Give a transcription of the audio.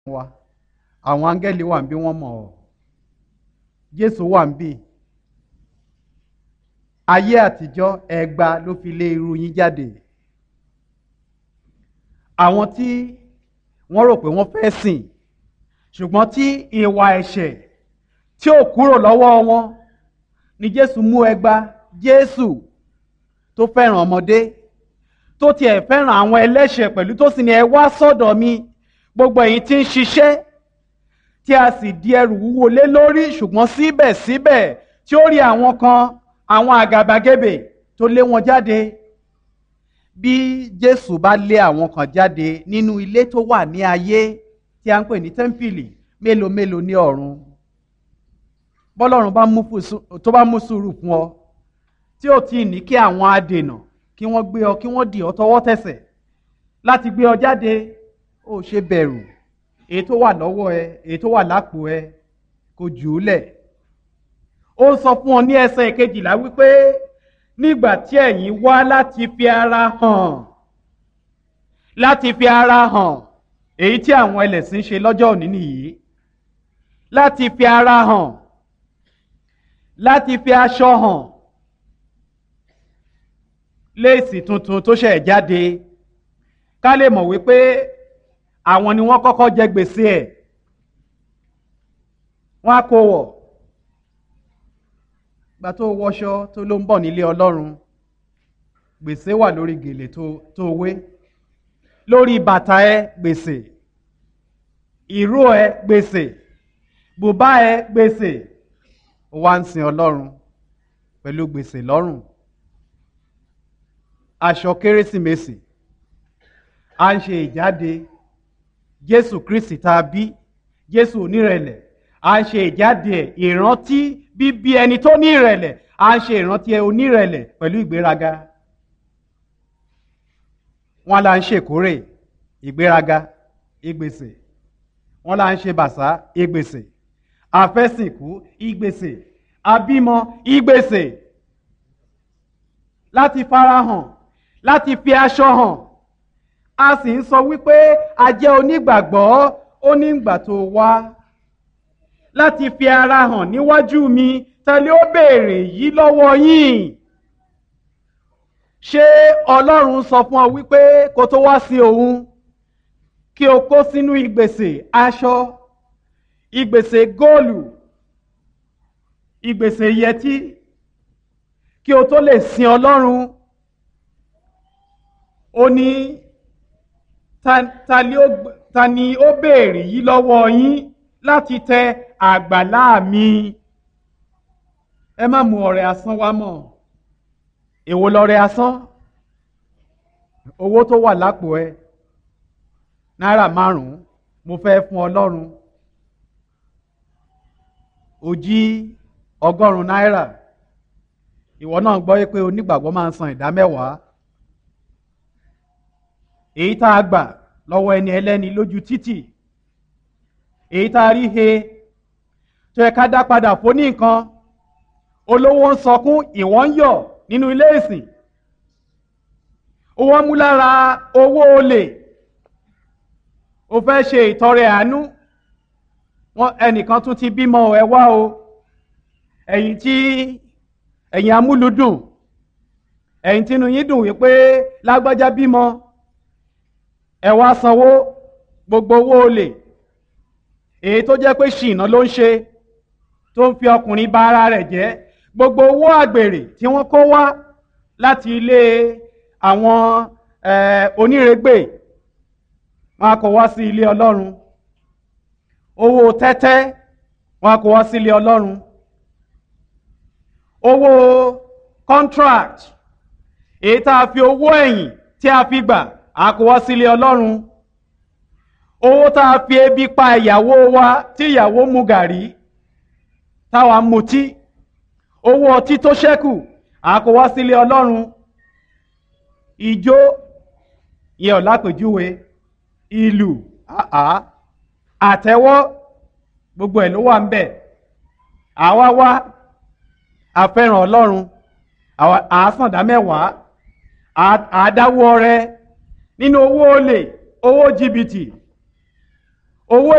wa àwọn áńgẹ́lì wà ń bí wọ́n mọ̀ ọ́ jésù wà ń bí ayé àtijọ́ ẹgba ló fi lé irú yín jáde àwọn tí wọ́n rò pé wọ́n fẹ́ sìn ṣùgbọ́n tí ìwà ẹ̀ṣẹ̀ tí ò kúrò lọ́wọ́ wọn ni jésù mú ẹgba jésù tó fẹ́ràn ọmọdé tó tiẹ̀ fẹ́ràn àwọn ẹlẹ́ṣẹ̀ pẹ̀lú tó sì ní ẹ wá sọ́dọ̀ mi gbogbo ẹ̀yin tí ń ṣiṣẹ́ tí a sì di ẹrù wúwo lé lórí ṣùgbọ́n síbẹ̀síbẹ̀ tí ó rí àwọn kan àwọn àgàbàgebè tó lé wọn jáde bí jésù bá lé àwọn kan jáde nínú ilé tó wà ní ayé tí a ń pè ní tẹ́ḿpìlì mélòó mélòó ní ọ̀run bọ́lọ́run tó bá mú sùúrù fún ọ tí ò tí ì ní kí àwọn adènà kí wọ́n gbé ọ kí wọ́n dì ọ tọwọ́ tẹsẹ̀ láti gbé ọ jáde ó ṣe bẹ̀rù èyí tó wà lọ́wọ́ ẹ èyí tó wà lápò ẹ kò jù ú lẹ̀ ó sọ fún ọ ní ẹsẹ̀ kejìlá wípé nígbà tí ẹ̀yin wá láti fi ara hàn láti fi ara hàn èyí tí àwọn ẹlẹ́sìn ṣe lọ́jọ́ òní nìyí láti fi ara hàn láti fi aṣọ hàn léèsì tuntun tó ṣẹ̀ jáde ká lè mọ̀ wípé àwọn ni wọ́n kọ́kọ́ jẹ gbèsè ẹ̀ wọ́n á kó wọ̀ gba tó wọṣọ tó ló ń bọ̀ nílé ọlọ́run gbèsè wà lórí gèlè tó wé lórí bàtà ẹ gbèsè ìró ẹ gbèsè bùbá ẹ gbèsè ó wá ń sin ọlọ́run pẹ̀lú gbèsè lọ́rùn aṣọ kérésìmesì à ń ṣe ìjáde jésù kristi tá a bí jésù onírẹ̀lẹ̀ à ń ṣe ìjáde ẹ̀ ìrántí bíbí ẹni tó ní ìrẹ̀lẹ̀ à ń ṣe ìrántí ẹ onírẹ̀lẹ̀ pẹ̀lú ìgbéraga wọn là ń ṣèkórè ìgbéraga ìgbèsè wọn là ń ṣe bàṣá ìgbèsè àfẹ́sìnkú ìgbèsè àbímọ ìgbèsè láti farahàn láti fi aṣọ hàn a sì ń sọ wípé a jẹ́ onígbàgbọ́ onígbà tó wá láti fi ara hàn níwájú mi tẹ́lẹ̀ ó béèrè yìí lọ́wọ́ yín ṣé ọlọ́run sọ fún ọ wípé kó tó wá sí òun kí o kó sínú ìgbèsè aṣọ ìgbèsè góòlù ìgbèsè yẹtí kí o tó lè sin ọlọ́run ó ní ta ni ó béèrè yìí lọ́wọ́ yín láti tẹ àgbàlá mi ẹ má mú ọrẹ asán wá mọ́ èwo lọrẹ asán owó tó wà lápò ẹ náírà márùnún mo fẹ́ fún ọlọ́run ó jí ọgọ́rùn-ún náírà ìwọ náà gbọ́ pé onígbàgbọ́ máa ń san ìdá mẹ́wàá èyí tá a gbà lọ́wọ́ ẹni ẹlẹ́ni lójú títì èyí tá a rí he tó yẹ ká dá padà fún ní nǹkan olówó ń sọkún ìwọ́n ń yọ̀ nínú ilé ìsìn owó mú lára owó olè o fẹ́ ṣe ìtọrẹ àánú wọn ẹnìkan tún ti bímọ ẹ wá o ẹ̀yin tí ẹ̀yin amúlùdùn ẹ̀yin tínú yín dùn wípé lágbájá bímọ ẹ wá sanwó gbogbo owó olè èyí tó jẹ́ pé ṣìnà ló ń ṣe tó ń fi ọkùnrin ba ara rẹ̀ jẹ́ gbogbo owó àgbèrè tí wọ́n kó wá láti ilé àwọn onírègbè wọn a kó wá sí ilé ọlọ́run owó tẹ́tẹ́ wọn a kó wá sí ilé ọlọ́run owó contract èyí tá a fi owó ẹ̀yìn tí a fi gbà a kó wá sí ilé ọlọ́run owó tá a fi ebi pa ìyàwó wa tí ìyàwó mu gàrí táwa mutí owó ọtí tó ṣẹ́kù a kó wá sí ilé ọlọ́run ìjó yẹ ọ̀ lápèjúwe ìlú àtẹ́wọ́ gbogbo ẹ̀ ló wà ń bẹ̀ àwa wá àfẹ́ràn ọlọ́run àásàndá mẹ́wàá àádáwọ́ rẹ nínú owó olè owó jìbìtì owó